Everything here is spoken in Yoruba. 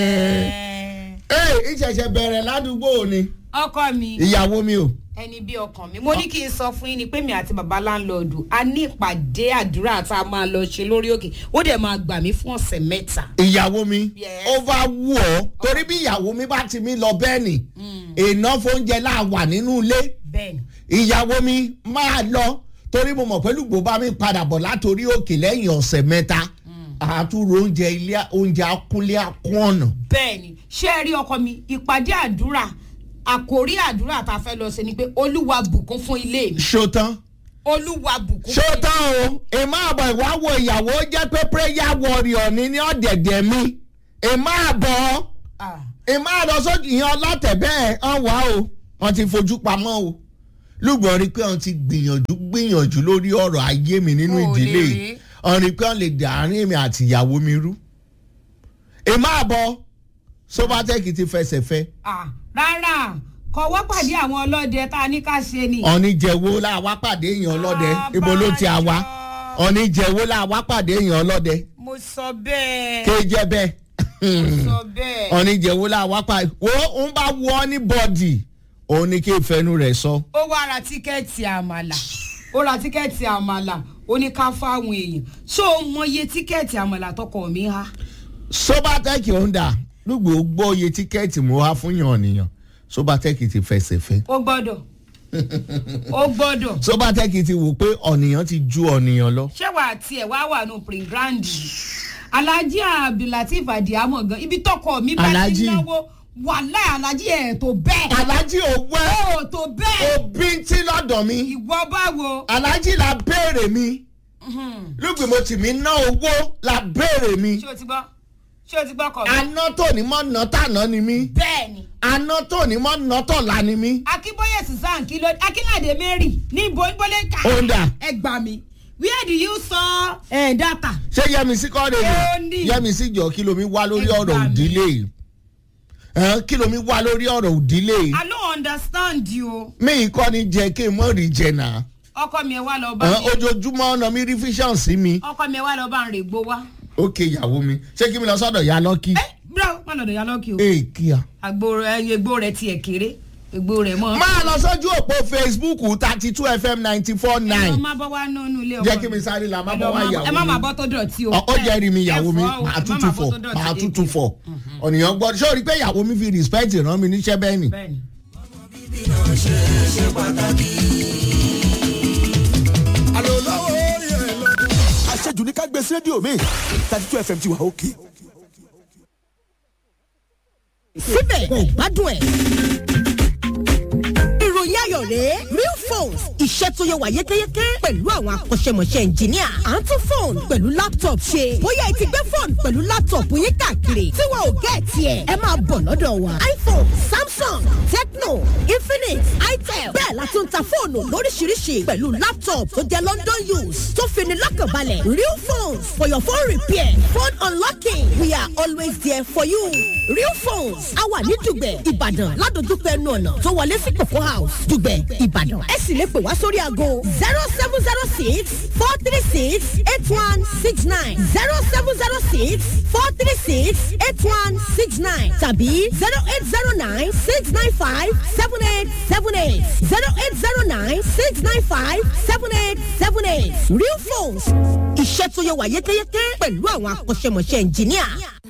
ee ìṣẹ̀ṣẹ̀ bẹ̀rẹ̀ ládùúgbò ni ọkọ mi ìyàwó mi o ẹni bí ọkàn mi mo ní kí n sọ fún yín ni pé mi àti baba láńlọ́ọ̀dù a ní ìpàdé àdúrà tá a máa lọ ṣe lórí òkè ó dẹ̀ máa gbà mí fún ọ̀sẹ̀ mẹ́ta. ìyàwó mi Yes. ó bá wù ọ́ torí bí ìyàwó mi bá ti mi lọ bẹ́ẹ̀ ni iná fóúnjẹ láà wà nínú ilé bẹ́ẹ̀ni ìyàwó mi máa lọ torí mo mọ̀ pẹ̀lú gbogbo mi padà bọ̀ látòrí òkè lẹ́yìn ọ̀sẹ̀ mẹ́ta àtúrò oúnjẹ ilé oúnjẹ akúnlé akún ọ̀nà. bẹ́ẹ̀ni ṣé ẹ rí ọkọ mi ìpàdé àdúrà àkórí àdúrà tá a fẹ́ lọ ṣe ni pé olúwa bùkún fún ilé mi ṣótán olúwa bùkún fún ṣótán o èmọ̀ àbọ̀ ìwáwo ìyàwó jẹ́ pé prayer warrior ni ní ọ̀dẹ̀dẹ̀ mi èmọ̀ àbọ̀ Ah, èmọ̀ àbọ̀ sójú ìyẹn ọlọ́tẹ̀ bẹ́ẹ̀ hàn wá o wọ́n ti fojú pamọ́ o lùgbọ́n rí i pé wọ́n ti gbìyànjú gbìyànjú lórí ọ̀rọ̀ ayé mi nínú Ó lè ìdílé rí. yìí wọ́n rí i pé wọ́n lè dàárín mi àti ìyàwó mi rú èmọ̀ àbọ̀ sobatec ti fẹsẹ̀ fẹ́ ah, rárá kọ̀wọ́ pàdé àwọn ọlọ́dẹ tá a ní ká ṣe ni. ọ̀nìjẹ̀wò là wá pàdé èèyàn ọlọ́dẹ ibo ló ti àwa Àbájọ. ọ̀nìjẹ̀wò là wá pàdé èèyàn ọlọ́dẹ mo sọ bẹ́ẹ̀ kéjẹ bẹ́ẹ̀ sọ bẹ́ẹ̀. ọ̀nìjẹ̀wò là wá pàdé wo ń bá wọ ní bọ́ọ̀dì òun ni kí ìfẹ́nu rẹ̀ sọ. ó wá ra tíkẹ́ẹ̀tì àmàlà ó ra tíkẹ́ẹ̀tì àmàlà ó ní ká fáwọn èèyàn ṣó o mọ iye tíkẹ́ẹ̀tì àmàlà tọkọ mi há. sobatec honda lùgbò gbọ́ iye tíkẹ́ẹ̀tì mo wá fún yàn nìyàn sobatec ti fẹsẹ̀ fẹ́ ó gbọ́dọ̀ ó gbọ́dọ̀ sobatec ti wò pé ọ̀nìyàn ti ju ọ̀nìyàn lọ. ṣé wàá tiẹ̀ wá wà nù pringrand alhaji abdulateef adiamọ gan ibi tọkọ mi bá ti Alhaji. náwó wàhálà alhaji ẹ̀ tó bẹ́ẹ̀ alájí òwú ẹ ó tó bẹ́ẹ̀ òbí tí lọ́dọ̀ mi ìwọ báwo. alájí la béèrè mi lùgbì mo tì mí ná owó la béèrè mi ṣé o ti gbọ́ ṣé o ti gbọ́ kọ̀ mi. aná tó ní mọ́ ná tàná ni mí bẹ́ẹ̀ ni aná tó ní mọ́ ná tọ̀la ni mí. akínbóyè susan kí ló akínládé mary ní ibo ìbólé ká Honda. ẹ gbà mí where do you saw eh, data. ṣé yẹmísí kọ́ lè Ó ní ní. yẹmísí jọ kí lomi wá lórí Ẹ ọ̀rọ̀ gbà mí. òdílé yìí Ẹn, kí lomi wá lórí ọ̀rọ̀ òdílé yìí i no understand you. mí kọ́ ni jẹ́ kí n mọ̀ rí jẹ náà ọkọ mi ẹ wá lọ bá Ẹn, mi ojoojúmọ́ ọ̀nà mi rí fíṣàn sí mi ọkọ mi ẹ wá lọ bá ń rè gbó wá. ókè ìyàwó mi ṣé kí mi lọ sọ́dọ̀ ya lọ́kì ẹ bro má lọ́dọ̀ ya lọ́kì o. ee kíá. àgbo rẹ egbò rẹ tiẹ̀ kéré egbò rẹ mọ́. máa lọ sójú òpó facebook thirty two fm ninety four ẹ nine má bọ́ wá nínú ilé ọkọ jẹ́ kí mi sáré la má bọ́ wá ìyàwó mi. ẹ má má bọ́ tó dọ̀tí o. Ọ- ó jẹ́rìí mi ìyàwó mi Ẹ fọ́ o, màá ẹ má tútù má bọ́ fọ̀ tó dọ̀tí màá dé. tútù fọ̀ ọ̀nìyàn gbọ́ ṣé o rí pé ìyàwó mi fi respect rán mi níṣẹ́ bẹ́ẹ̀ ni. bẹ́ẹ̀ni. alo lọ́wọ́ yẹn lọ. àṣejù ní ká gbé sí rédíò mi thirty two fm ti wà òkè. síbẹ̀ kò gbádùn ẹ̀. ìròyìn ayọ̀ rèé real phones iṣẹ́ tó yẹ wà yékéyéké pẹ̀lú àwọn akọ́ṣẹ́mọṣẹ́ ẹnjìníà à ń tún fóònù pẹ̀lú laptop ṣe bóyá ẹ ti gbé fóònù pẹ̀lú laptop yín káàkiri tí wọn ò gẹ́ tiẹ̀ ẹ máa bọ̀ lọ́dọ̀ wa iphone samsung tecno infinix itel bẹ́ẹ̀ la tún ta fóònù lóríṣiríṣi pẹ̀lú laptop tó jẹ́ london use tó fini lọ́kànbalẹ̀ real phones for your phone repair phone unlocking we are always there for you real phones a wà ní dùgbẹ̀ ìbàdàn ládojúkọ ẹnu ọ̀nà tó wọlé sí kòkó house dùgbẹ̀ ìbàdàn ẹ sì lè pè wá sórí aago zero seven zero six four three six eight one six nine zero seven zero six four three six eight one six nine tàbí zero eight zero nine six nine five seven eight seven eight zero eight zero nine six nine five seven eight seven eight real phones iṣẹ́ tó yẹ wà yékéyéké pẹ̀lú àwọn akọ́ṣẹ́mọṣẹ́ ẹnjìníà.